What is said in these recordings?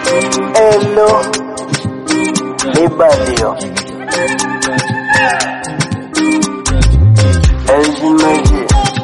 Hello, Libadio. Elzimeji.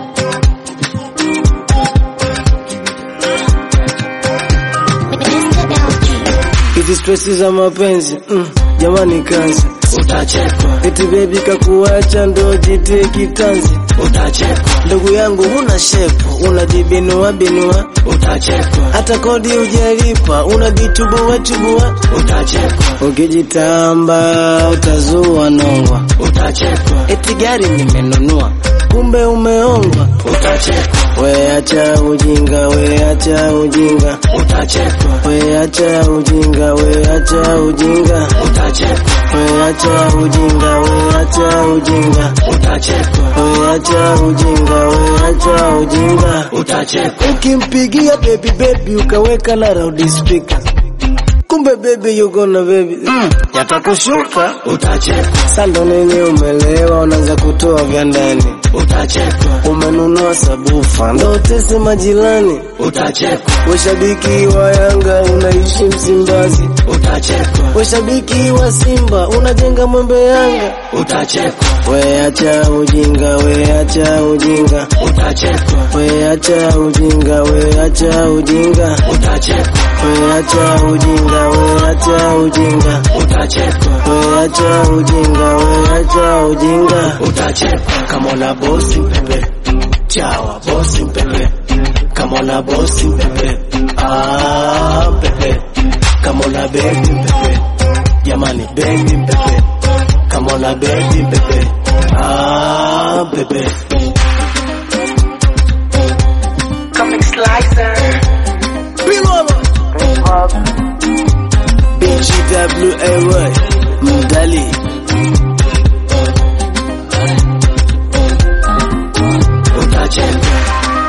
Hizi stresi za mapenzi mm, jamani kanzi utachekwa. Eti bebi kakuacha ndo jitie kitanzi utachekwa. Ndugu yangu huna shepu unajibinua binua utachekwa. Hata kodi hujalipa unajichubua chubua utachekwa. Ukijitamba utazua nongwa utachekwa. Eti gari nimenunua kumbe umeongwa utachekwa. We acha ujinga, we acha ujinga utachekwa. We acha ujinga, we acha ujinga utachekwa. We acha ujinga, we acha ujinga utachekwa. We acha ujinga, we acha ujinga utachekwa. Ukimpigia baby baby ukaweka na loud speaker kumbe baby you gonna baby mm, yatakushuka utachekwa. Sando nini umelewa unaanza kutoa vya ndani utachekwa. Umenunua sabufa ndo utese majirani utachekwa. We shabiki wa Yanga unaishi Msimbazi utachekwa. We shabiki wa Simba unajenga mwembe Yanga utachekwa. We acha ujinga, we acha ujinga utachekwa. We acha ujinga, we acha ujinga utachekwa. We acha ujinga, we acha ujinga utachekwa. We acha ujinga, we acha ujinga utachekwa. Kama una bosi mpepe, chawa bosi mpepe. Kama una bosi mpepe, ah mpepe. Kama una bebi mpepe, jamani bebi mpepe. Kama una bebi mpepe, ah mpepe. Comic Slicer. BGWAY Mdali